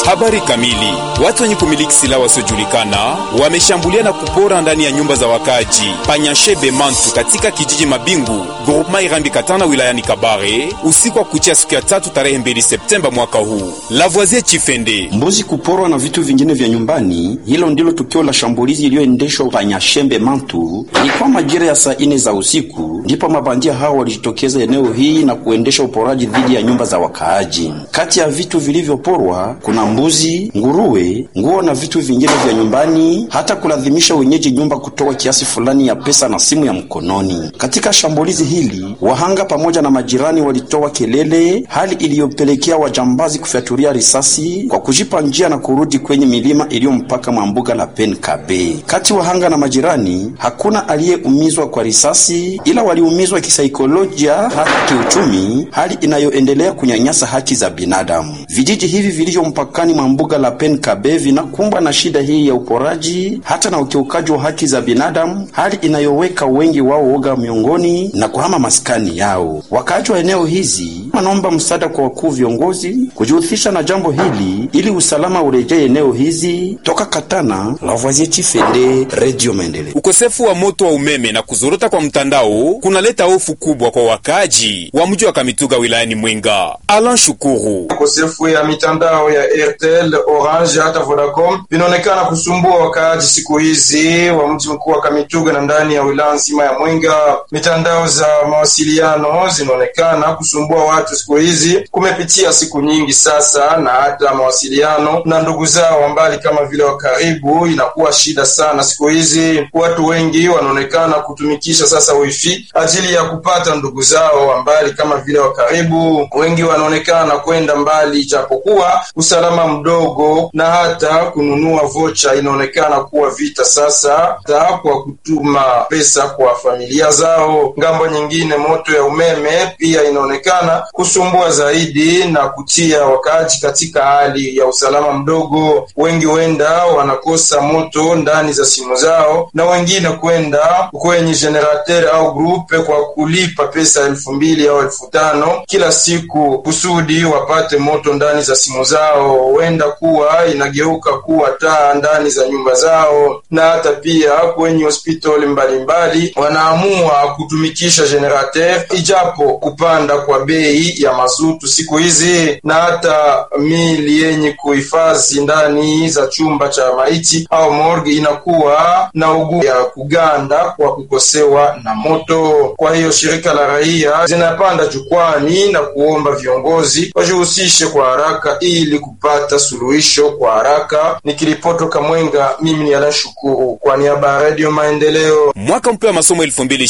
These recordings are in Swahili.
Habari kamili. Watu wenye kumiliki silaha wasiojulikana wameshambulia na kupora ndani ya nyumba za wakaji Panyashebe Mantu katika kijiji Mabingu groupema Irambi Katana wilayani Kabare usiku wa kuchia siku ya tatu tarehe 2 Septemba mwaka huu. Lavoisier Chifende. Mbuzi kuporwa na vitu vingine vya nyumbani, hilo ndilo tukio la shambulizi iliyoendeshwa Panyashembe Mantu. Ilikuwa majira ya saa ine za usiku, ndipo mabandia hao walijitokeza eneo hii na kuendesha uporaji dhidi ya nyumba za wakaaji. Kati ya vitu vilivyoporwa kuna mbuzi, nguruwe, nguo na vitu vingine vya nyumbani, hata kulazimisha wenyeji nyumba kutoa kiasi fulani ya pesa na simu ya mkononi. Katika shambulizi hili, wahanga pamoja na majirani walitoa kelele, hali iliyopelekea wajambazi kufyaturia risasi kwa kujipa njia na kurudi kwenye milima iliyo mpaka mwa mbuga la Penkabe. Kati wahanga na majirani, hakuna aliyeumizwa kwa risasi, ila waliumizwa kisaikolojia, hata kiuchumi, hali inayoendelea kunyanyasa haki za binadamu. Vijiji hivi vilivyo mpakani mwa mbuga la Penkabe vinakumbwa na shida hii ya uporaji hata na ukiukaji wa haki za binadamu, hali inayoweka wengi wao woga miongoni na kuhama maskani yao. Wakaaji wa eneo hizi wanaomba msaada kwa wakuu viongozi kujihusisha na jambo hili ili usalama urejee eneo hizi. Toka Katana, Lavoisier Chifende, Radio Maendeleo. Ukosefu wa moto wa umeme na kuzorota kwa mtandao kunaleta hofu kubwa kwa wakaaji wa mji wa Kamituga wilayani Mwenga. Alan Shukuru. Ukosefu ya mitandao ya Airtel, Orange hata Vodacom vinaonekana kusumbua wakaaji siku hizi wa mji mkuu wa Kamituga na ndani ya wilaya nzima ya Mwenga. Mitandao za mawasiliano zinaonekana kusumbua watu siku hizi, kumepitia siku nyingi sasa, na hata mawasiliano na ndugu zao wa mbali kama vile wa karibu inakuwa shida sana siku hizi. Watu wengi wanaonekana kutumikisha sasa wifi ajili ya kupata ndugu zao wa mbali kama vile wa karibu. Wengi wanaonekana kwenda mbali, japokuwa usalama mdogo na hata kununua vocha inaonekana kuwa vita sasa, hata kwa kutuma pesa kwa familia zao. Ngambo nyingine, moto ya umeme pia inaonekana kusumbua zaidi na kutia wakaaji katika hali ya usalama mdogo. Wengi wenda wanakosa moto ndani za simu zao, na wengine kwenda kwenye generateur au grupe kwa kulipa pesa elfu mbili au elfu tano kila siku kusudi wapate moto ndani za simu zao. Wenda kuwa inageuka kuwa taa ndani za nyumba zao, na hata pia kwenye hospitali mbalimbali wanaamua kutumikisha generateur, ijapo kupanda kwa bei ya mazutu siku hizi, na hata mili yenye kuhifadhi ndani za chumba cha maiti au morgue inakuwa na ugu ya kuganda kwa kukosewa na moto. Kwa hiyo shirika la raia zinapanda jukwani na kuomba viongozi wajihusishe kwa haraka ili kupata suluhisho kwa haraka. Nikiripoti Kamwenga, mimi ni Alan Shukuru kwa niaba ya Radio Maendeleo. Mwaka mpya wa masomo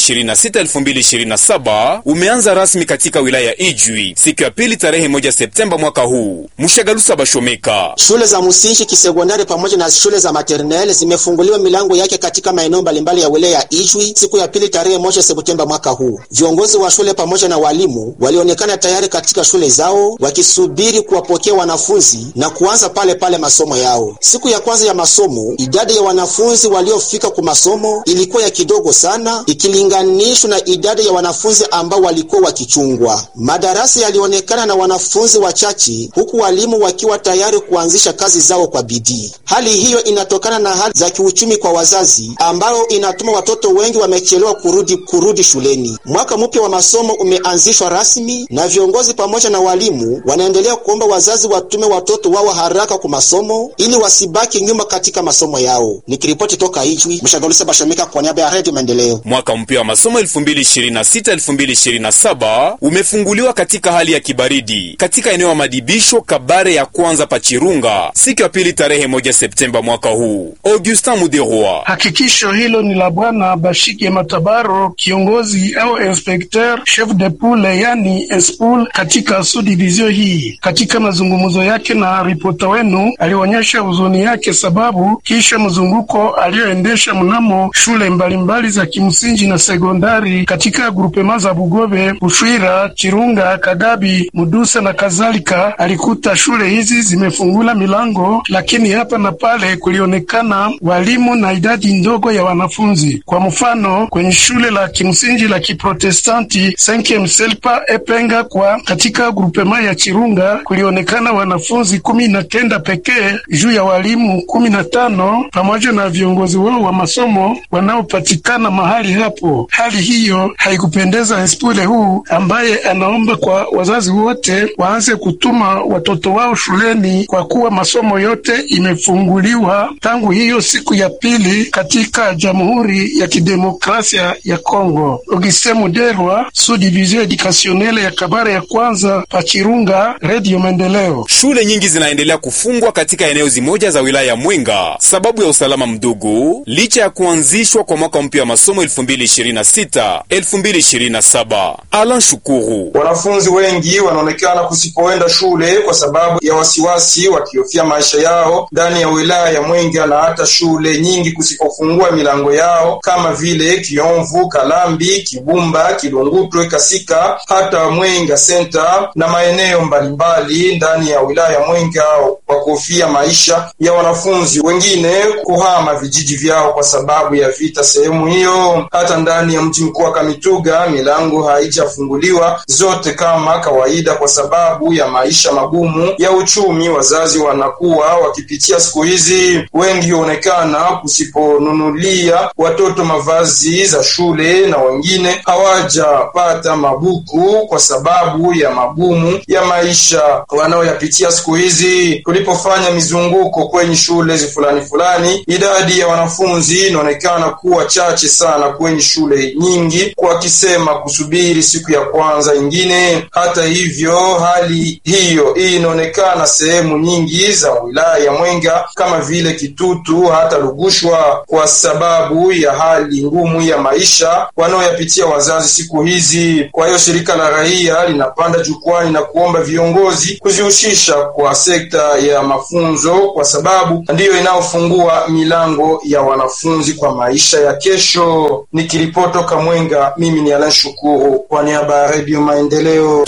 2026-2027 umeanza rasmi katika wilaya ya Ijwi siku ya pili tarehe moja Septemba mwaka huu. Mshagalusa Bashomeka. Shule za msingi, kisekondari pamoja na shule za maternelle zimefunguliwa milango yake katika maeneo mbalimbali ya wilaya ya Ijwi siku ya pili tarehe moja Septemba mwaka huu. Viongozi wa shule pamoja na walimu walionekana tayari katika shule zao wakisubiri kuwapokea wanafunzi na kuanza pale pale masomo yao. Siku ya kwanza ya masomo, idadi ya wanafunzi waliofika kwa masomo ilikuwa ya kidogo sana ikilinganishwa na idadi ya wanafunzi ambao walikuwa wakichungwa. Madarasa yalionekana na wanafunzi wachache, huku walimu wakiwa tayari kuanzisha kazi zao kwa bidii. Hali hiyo inatokana na hali za kiuchumi kwa wazazi, ambayo inatuma watoto wengi wamechelewa kurudi kurudi shuleni. Mwaka mpya wa masomo umeanzishwa rasmi na viongozi pamoja na walimu wanaendelea kuomba wazazi watume watoto wao haraka kwa masomo ili wasibaki nyuma katika masomo yao. Nikiripoti toka Ijwi, Mshagalusa Bashomeka kwa niaba ya Radio Maendeleo. Mwaka mpya wa masomo 2026-2027 umefunguliwa katika hali ya kibaridi katika eneo ya madibisho Kabare ya kwanza Pachirunga siku ya pili tarehe moja Septemba mwaka huu. Augustin Muderwa. Hakikisho hilo ni la Bwana Bashike Matabaro, kiongozi au inspecteur chef de poule, yani espul katika subdivision hii. Katika mazungumzo yake na ripota wenu, alionyesha huzuni yake sababu kisha mzunguko aliyoendesha mnamo shule mbalimbali za kimsingi na sekondari katika grupema za Bugobe, Bushwira, Chirunga, Kagabi, Mudusa na kadhalika, alikuta shule hizi zimefungula milango, lakini hapa na pale kulionekana walimu na idadi ndogo ya wanafunzi. Kwa mfano, kwenye shule la kimsingi la Kiprotestanti Senke Mselpa Epenga kwa katika grupema ya Chirunga kulionekana wanafunzi kumi na kenda pekee juu ya walimu kumi na tano pamoja na viongozi wao wa masomo wanaopatikana mahali hapo. Hali hiyo haikupendeza Espule huu ambaye anaomba kwa wazazi wote waanze kutuma watoto wao shuleni kwa kuwa masomo yote imefunguliwa tangu hiyo siku ya pili katika Jamhuri ya Kidemokrasia ya Kongo. Auguste Muderwa, Subdivision Educationnelle ya Kabare ya kwanza Pachirunga, Radio Maendeleo. Shule nyingi zinaendelea kufungwa katika eneo zimoja za wilaya ya Mwenga sababu ya usalama mdogo, licha ya kuanzishwa kwa mwaka mpya wa masomo 2026 2027. Alan Shukuru: wanafunzi wengi wanaonekana kusipoenda shule kwa sababu ya wasiwasi, wakihofia maisha yao ndani ya wilaya ya Mwenga na hata shule nyingi kusipofungua milango yao kama vile Kiomvu, Kalambi, Kibumba, Kilungutwe, Kasika hata Mwenga Center na maeneo mbalimbali ndani ya wilaya ya Mwenga kwa kuhofia maisha ya wanafunzi wengine kuhama vijiji vyao kwa sababu ya vita sehemu hiyo. Hata ndani ya mji mkuu wa Kamituga milango haijafunguliwa zote kama kawaida kwa sababu ya maisha magumu ya uchumi. Wazazi wanakuwa wakipitia siku hizi, wengi huonekana kusiponunulia watoto mavazi za shule na wengine hawajapata mabuku kwa sababu ya magumu ya maisha wanaoyapitia siku hizi. Tulipofanya mizunguko kwenye shule fulani fulani, idadi ya wanafunzi inaonekana kuwa chache sana kwenye shule nyingi, wakisema kusubiri siku ya kwanza ingine. Hata hivyo, hali hiyo hii inaonekana sehemu nyingi za wilaya ya Mwenga kama vile Kitutu hata Lugushwa, kwa sababu ya hali ngumu ya maisha wanaoyapitia wazazi siku hizi. Kwa hiyo shirika la raia linapanda jukwani na kuomba viongozi kuzihusisha kwa sekta ya mafunzo, kwa sababu ndiyo inayofungua milango ya wanafunzi kwa maisha ya kesho. Nikiripotoka Mwenga, mimi ni Alan Shukuru kwa niaba ya Redio Maendeleo.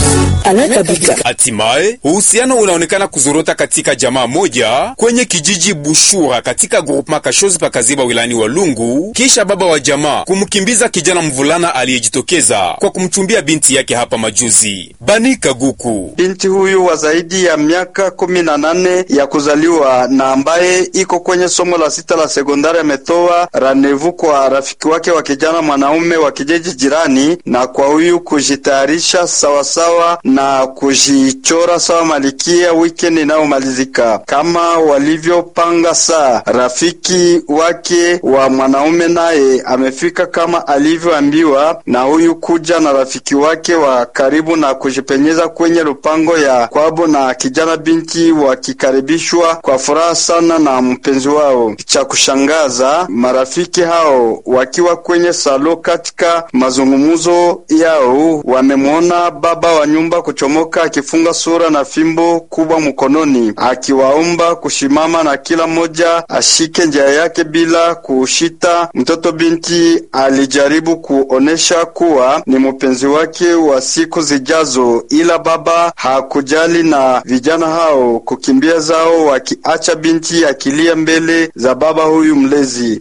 Hatimaye uhusiano unaonekana kuzorota katika jamaa moja kwenye kijiji Bushura katika groupema Kashozi pakaziba wilani wa Lungu, kisha baba wa jamaa kumkimbiza kijana mvulana aliyejitokeza kwa kumchumbia binti yake hapa majuzi. Bani Kaguku, binti huyu wa zaidi ya miaka kumi na nane ya kuzaliwa na ambaye iko kwenye somo la sita la sekondari ametoa ranevu kwa rafiki wake wa kijana mwanaume wa kijiji jirani, na kwa huyu kujitayarisha sawasawa na kujichora sawa malikia weekend inayomalizika kama walivyopanga. Saa rafiki wake wa mwanaume naye amefika kama alivyoambiwa na huyu kuja na rafiki wake wa karibu na kujipenyeza kwenye lupango ya kwabo, na kijana binti wakikaribishwa kwa furaha sana na mpenzi wao. Cha kushangaza, marafiki hao wakiwa kwenye salo, katika mazungumzo yao wamemwona baba wa nyumba kuchomoka akifunga sura na fimbo kubwa mkononi, akiwaomba kushimama na kila mmoja ashike njia yake bila kushita. Mtoto binti alijaribu kuonesha kuwa ni mpenzi wake wa siku zijazo, ila baba hakujali na vijana hao kukimbia zao, wakiacha binti akilia mbele za baba huyu mlezi.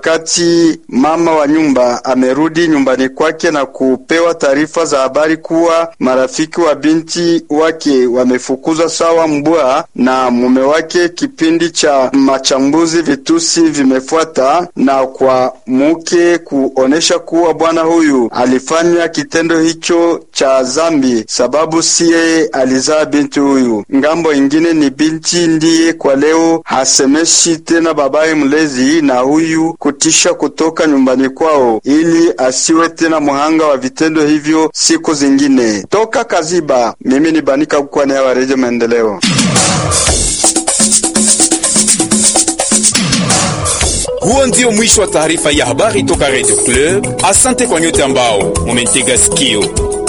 Wakati mama wa nyumba amerudi nyumbani kwake na kupewa taarifa za habari kuwa marafiki wa binti wake wamefukuzwa sawa mbwa na mume wake, kipindi cha machambuzi vitusi vimefuata na kwa mke kuonesha kuwa bwana huyu alifanya kitendo hicho cha zambi, sababu si yeye alizaa binti huyu. Ngambo ingine ni binti ndiye kwa leo hasemeshi tena babaye mlezi na huyu kutisha kutoka nyumbani kwao, ili asiwe tena mhanga wa vitendo hivyo siku zingine. Toka Kaziba, mimi ni Banika Kukwane wa Redio Maendeleo. Huo ndio mwisho wa taarifa ya habari toka Radio Club. Asante kwa nyote ambao mumentega sikio.